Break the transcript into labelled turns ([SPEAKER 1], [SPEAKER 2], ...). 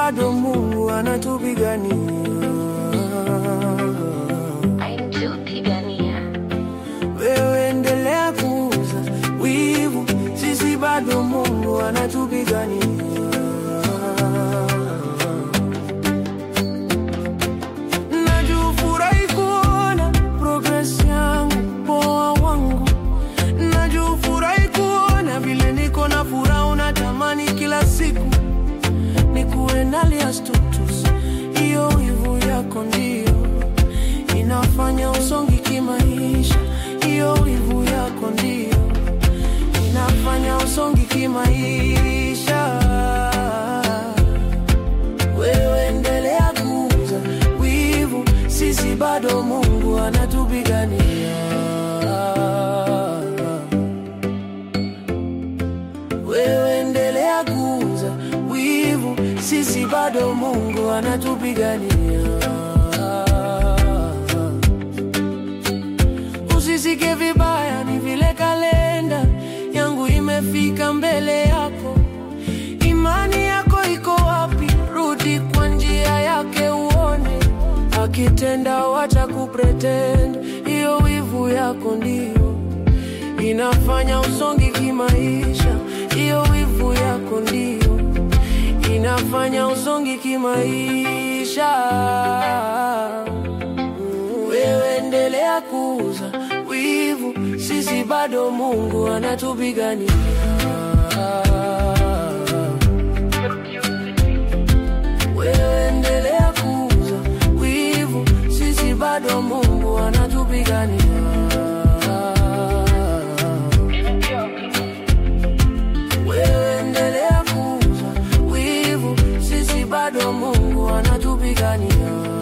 [SPEAKER 1] bado Mungu anatupigania.
[SPEAKER 2] Aitupigania.
[SPEAKER 1] Wewe endelea kuuza wivu, sisi bado Mungu anatupigania. Najufurahi kuona progress yangu, poa wangu. Najufurahi kuona vile niko na furaha, unatamani kila siku nikuwe ndani ya status. Hiyo wivu yako ndio inafanya usongi kimaisha. Hiyo wivu yako ndio inafanya usongi kimaisha. Wewe endelea kuuza wivu, sisi bado Mungu anatupigania. Wewe endelea kuuza wivu, sisi bado Mungu anatupigania. Usisike vibaya, ni vile kalenda yangu imefika mbele yako. Imani yako iko wapi? Rudi kwa njia yake uone akitenda, wacha kupretend. Hiyo wivu yako ndio inafanya usongi kimaisha. Hiyo wivu yako ndio inafanya usongi kimaisha. Wewe endelea kuuza wivu, sisi bado Mungu anatupigania. Wewe endelea kuuza wivu, sisi bado Mungu anatupigania. Wewe endelea kuuza wivu, sisi bado Mungu anatupigania.